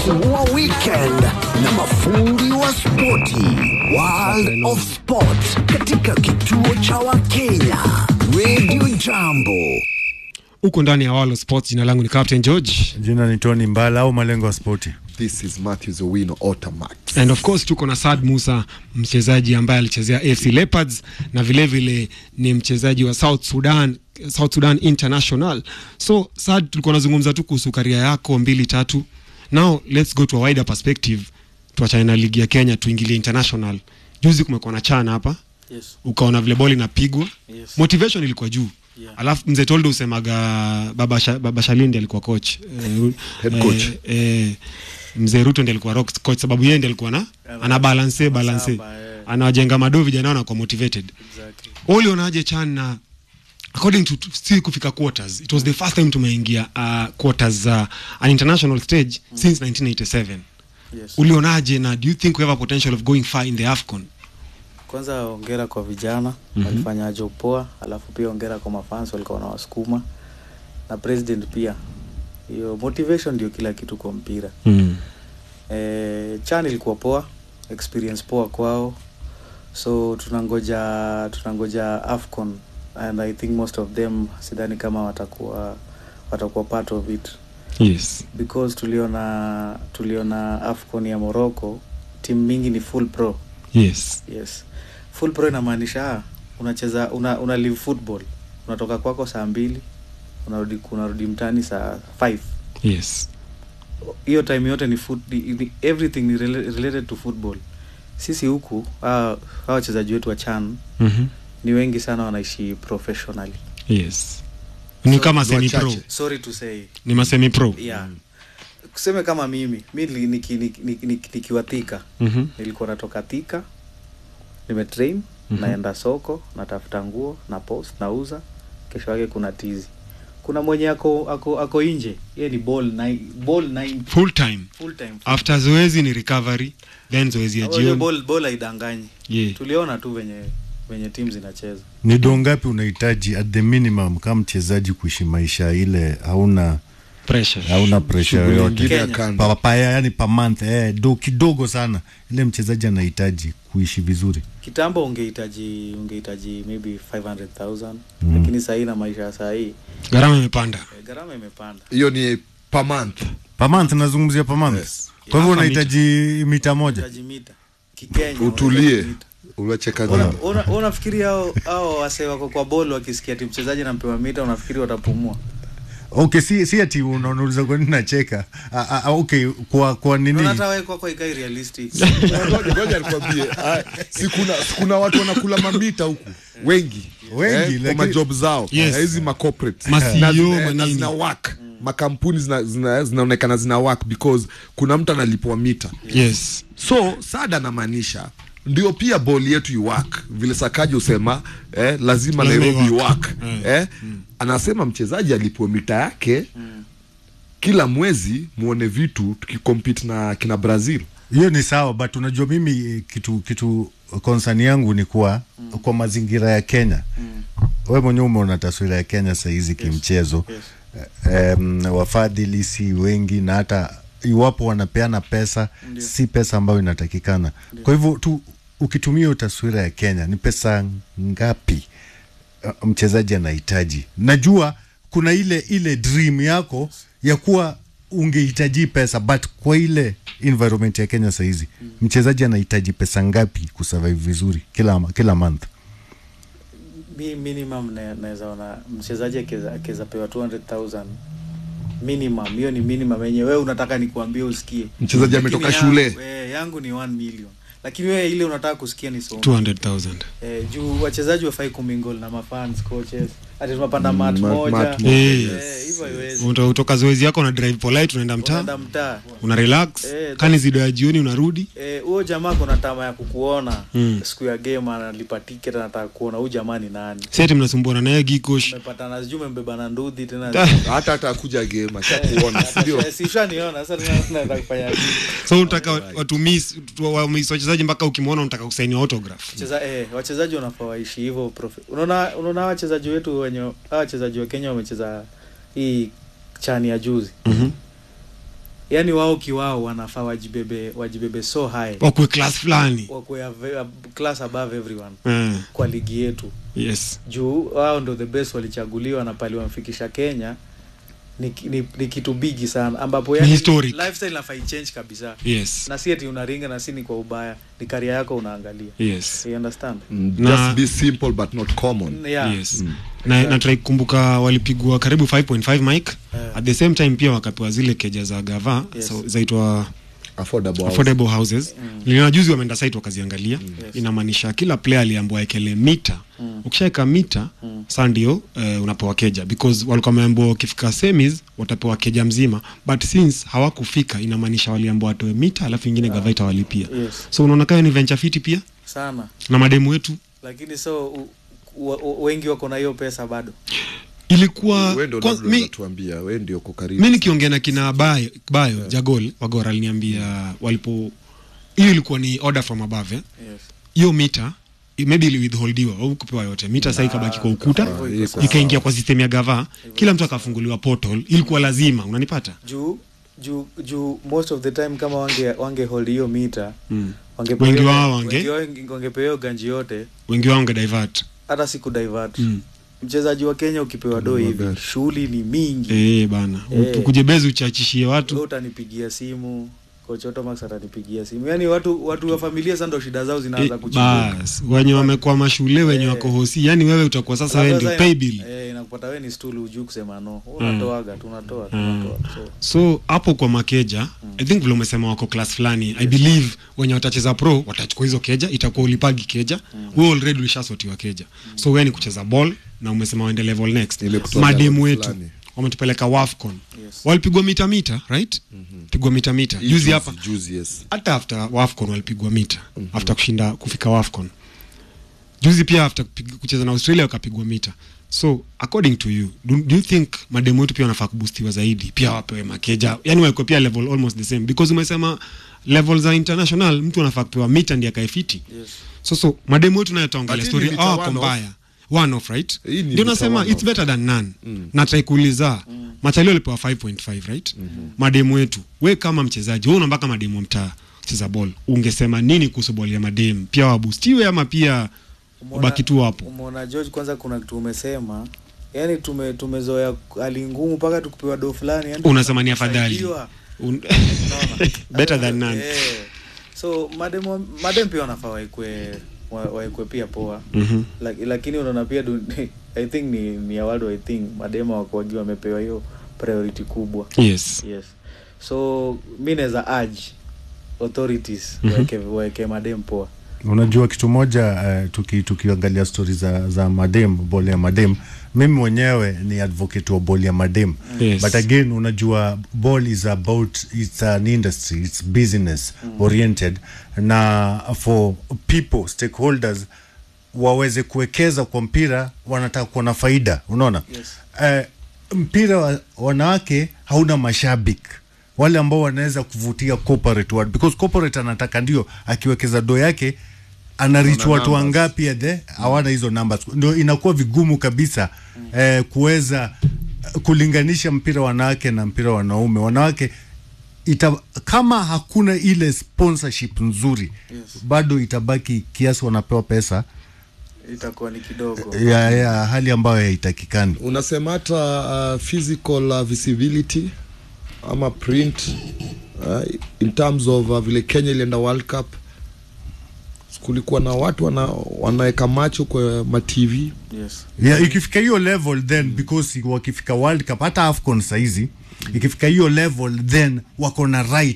kusisimua weekend na mafundi wa spoti World of Sport katika kituo cha Wakenya Radio Jambo. huko ndani ya World of Sports. Jina langu ni Captain George Jina ni Tony Mbala au malengo ya spoti. This is Matthews Owino Automax. and of course tuko na Saad Musa, mchezaji ambaye alichezea AFC Leopards na vile vile ni mchezaji wa South Sudan, South Sudan International. So Saad, tulikuwa nazungumza tu kuhusu karia yako mbili tatu. Now let's go to a wider perspective, tuachane na ligi ya Kenya tuingilie international. Juzi kumekuwa na chana hapa Yes. ukaona vile boli inapigwa Yes. motivation ilikuwa juu Yeah. alafu mzee toldo usemaga baba, Sha, baba shalindi alikuwa coach eh, Head coach. eh, eh, mzee ruto ndi alikuwa rock coach sababu yeye ndi alikuwa na ana balance balance Masaba, eh. anawajenga madoo vijana wanakuwa motivated Exactly. ulionaje chan na according to to- si kufika quarters it was the first time tumeingia uh, quarters uh, an international stage since 1987 Yes. ulionaje na do you think we have a potential of going far in the afcon Kwanza ongera kwa vijana walifanya job poa, alafu pia ongera kwa mafans walikuwa wanawasukuma na president pia. Hiyo motivation ndio kila kitu kwa mpira. mm. Eh, chan ilikuwa poa, experience poa kwao. So tunangoja tunangoja Afcon and I think most of them sidhani kama watakuwa watakuwa part of it yes because tuliona tuliona Afcon ya Morocco timu mingi ni full pro. yes yes full pro inamaanisha ah, unacheza una, una live football unatoka kwako saa mbili unarudi unarudi mtani saa 5 yes hiyo time yote ni, foot, ni, ni everything ni rela- related to football sisi huku hawa hawa wachezaji wetu wa chan mm-hmm. ni wengi sana wanaishi professionally yes ni So, kama ni semi pro wachache. sorry to say ni masemi pro yeah kuseme kama mimi mi nili- niki- niki- niki- niki- nikiwa thika Mhm. nilikuwa natoka thika nimetrain Mhm. naenda soko natafuta nguo na post nauza kesho yake kuna tizi kuna mwenye ako ako ako nje ye ni ball nine, ball nine, full time full time after zoezi ni recovery then zoezi ya Unajua jioni ball ball haidanganyi yeah. tuliona tu venye venye timu zinacheza Ni doo ngapi unahitaji at the minimum kama mchezaji kuishi maisha ile hauna pressure hauna pressure Shughuli yoyote nyingine ya Kenya. kando. pa, pa, yani per month eh, do kidogo sana ile mchezaji anahitaji kuishi vizuri. kitambo ungehitaji ungehitaji maybe 500000 lakini sahii na maisha ya sahii gharama imepanda eh, gharama imepanda Hiyo ni per month. Per month nazungumzia per month. Yes. Kwa hivyo Hapa unahitaji mita moja. hitaji mita kikenya Utulie. unahitaji mita. Unacheka Una- nini? una- unafikiri hao hao wase wako kwa bol wakisikia ti mchezaji nampewa mita unafikiri watapumua Okay, si si ati una- unauliza kwa nini nacheka. Ah, ah, okay, kwa kwa nini? Unaona hata wewe kwako ikai realistic Ngoja- ngoja nikwambie. Ah, si kuna si kuna watu wanakula mamita huku wengi Wengi, eh, kwa lakini- majob zao Yes. Na hizi ma corporate Ma na CEO, zina- na manini. zina work makampuni zina- zina- zinaonekana zina work because kuna mtu analipwa mita yes so sada anamaanisha ndio pia boli yetu iwak vile sakaji usema eh, lazima Lazima nairobi iwork. iwak Mm. eh, anasema mchezaji alipwe mita yake kila mwezi muone vitu tukikompete na kina brazil hiyo ni sawa but unajua mimi eh, kitu kitu concern yangu ni kuwa mm. kwa mazingira ya Kenya mm. we mwenyewe umeona taswira ya Kenya sahizi kimchezo yes. um, wafadhili si wengi na hata iwapo wanapeana pesa Ndio. si pesa ambayo inatakikana kwa hivyo tu ukitumia hiyo taswira ya Kenya ni pesa ngapi uh, mchezaji anahitaji najua kuna ile ile dream yako ya kuwa ungehitaji pesa but kwa ile environment ya Kenya sahizi mm. mchezaji anahitaji pesa ngapi kusurvive vizuri kila kila month mi minimum na- naweza ona mchezaji akiweza akiweza pewa 200000 minimum hiyo ni minimum yenye wewe unataka nikuambie usikie Mchezaji Lakini ametoka yangu- shule. eh, yangu ni 1 million lakini wewe ile unataka kusikia ni somo 200000 eh, juu wachezaji wafai kumingol na mafans coaches ati tunapanda mat mat- moja mat moja, Eh, yes. hivyo haiwezi Uta- utoka zoezi yako una drive polite unaenda mtaa unaenda mtaa una relax Eh, kani zido ya jioni unarudi Eh, huyo jamaa kuna tama ya kukuona Mm. siku ya game analipa ticket anataka kuona huyu jamaa ni nani seti mnasumbuana naye gikosh umepatana sijui umembeba na ndudhi tena hata hata akuja game ashakuona sindio sishaniona sasa tena tunaenda kufanya nini? so unataka watu miss tu- wa miss wachezaji mpaka ukimwona unataka kusaini autograph Cheza, eh, wachezaji wanafaa waishi hivyo profe- unaona unaona hawa wachezaji wetu wenye hawa wachezaji wa Kenya wamecheza hii chani ya juzi Mhm. yani wao kiwao wanafaa wajibebe wajibebe so high wakwe class fulani wakuwe ave- ab- class above everyone Eh, kwa ligi yetu yes juu wao ndo the best walichaguliwa na pali wamfikisha kenya ni, ni, ni kitu bigi sana ambapo yani historic. lifestyle nafaa ichange kabisa yes na si ati unaringa na si ni kwa ubaya ni karia yako unaangalia yes you understand Mm, Na- just be simple but not common yeah. yes na natrai kukumbuka walipigwa karibu 5.5 mic Eh. at the same time pia wakapewa zile keja za gava Yes. so, zaitwa affordable house. affordable houses mm. niliona juzi wameenda site wakaziangalia Yes. inamaanisha kila player aliambiwa ekele mita Mm. ukishaeka mita Mm. saa ndio uh, unapewa keja because walikuwa wameambiwa wakifika semis watapewa keja mzima but since hawakufika inamaanisha waliambiwa watoe mita alafu ingine gava itawalipia yes so unaona kayo ni venture fiti pia sana na mademu wetu lakini so u, u, u, wengi wako na hiyo pesa bado ilikuwa Wewe ndio kwa- labda mi- unatuambia wewe ndio uko karibu mi nikiongea na kina bayo, bayo jagol wagora aliniambia walipo hiyo ilikuwa ni order from above eh? yes. hiyo mita i- maybe iliwithholdiwa au kupewa yote mita sasa ikabaki kwa ukuta Ah, iko sawa. ikaingia kwa system ya gava kila mtu akafunguliwa portal ilikuwa lazima unanipata juu juu juu most of the time kama wange wange hold hiyo mita mm. wangepewa Wengi hiyo- wao wange- wengi wao wange- wangepewa hiyo ganji yote wengi wao wange divert hata siku divert mm. mchezaji wa kenya ukipewa do hivi magari. shughuli ni mingi eh bana Eh. ukujebezi uchachishie Wewe watu utanipigia simu coach Otomax atanipigia simu yaani watu watu wa familia sasa ndo shida zao eh, zinaanza kuchibuka bas wenye wamekuwa mashule wenye Eh. wako hosi yani wewe utakuwa sasa wewe ndio pay bill eh, inakupata wewe ni stool hujui kusema no Wewe unatoaga tu unatoa tu unatoa so so hapo kwa makeja i think vile umesema wako class fulani i believe wenye watacheza pro watachukua hizo keja itakuwa ulipagi keja wewe already ulishasotiwa keja so wewe ni kucheza ball na umesema waende level next Ile kutoa mademu level wetu fulani. wametupeleka wafcon Yes. walipigwa mita mita right pigwa mita mita Hii juzi hapa juzi yes hata after wafcon walipigwa mita after kushinda kufika wafcon juzi pia after kupig- kucheza na australia wakapigwa mita so according to you do, do you think mademu wetu pia wanafaa kubustiwa zaidi pia wapewe makeja yani waekwe pia level almost the same because umesema level za international mtu anafaa kupewa mita ndi akaefiti yes so so mademu wetu nayo taongelea But hii story ni mita awako one off. mbaya one off right Hii ni ndio mita nasema one it's off. better than none na try kuuliza machalio alipewa 5.5 right mademu wetu we kama mchezaji we unambaka mademu wa mtaa cheza ball ungesema nini kuhusu ball ya mademu pia wabustiwe ama pia Umeona- wabaki tu hapo umeona george kwanza kuna kitu umesema yaani tume tumezoea hali ngumu mpaka tukupewa do fulani yani unasema ni afadhali tunasaidiwa. Un- Unaona? better than none Eh. so madem wa- madem pia wanafaa waekwe wa- waekwe pia poa Mhm. Lak- lakini unaona pia du, i think ni, ni ya world wide thing madema wakuagi wamepewa hiyo priority kubwa yes yes so mi naweza urge authorities Mhm. waeke, waeke madem poa unajua kitu moja uh, tuki, tukiangalia stori za, za madem bol ya madem mimi mwenyewe ni advocate wa bol ya madem Yes. but again unajua ball is about it's an industry it's business oriented na for people stakeholders waweze kuwekeza kwa mpira wanataka kuwa na faida unaona Yes. eh, mpira wa wanawake hauna mashabiki wale ambao wanaweza kuvutia corporate watu because corporate anataka ndio akiwekeza do yake ana reach Wana watu numbers. wangapi ya the hawana hizo numbers ndio inakuwa vigumu kabisa eh, kuweza eh, kulinganisha mpira wanawake na mpira wanaume wanawake ita, kama hakuna ile sponsorship nzuri Yes. bado itabaki kiasi wanapewa pesa itakuwa ni kidogo ya, ya hali ambayo haitakikani unasema hata uh, physical uh, visibility ama print uh, in terms of uh, vile kenya ilienda world cup kulikuwa na watu wana, wanaweka macho kwa matv yes yeah, ikifika hiyo level then because wakifika world cup hata afcon saizi ikifika hiyo level then wako na right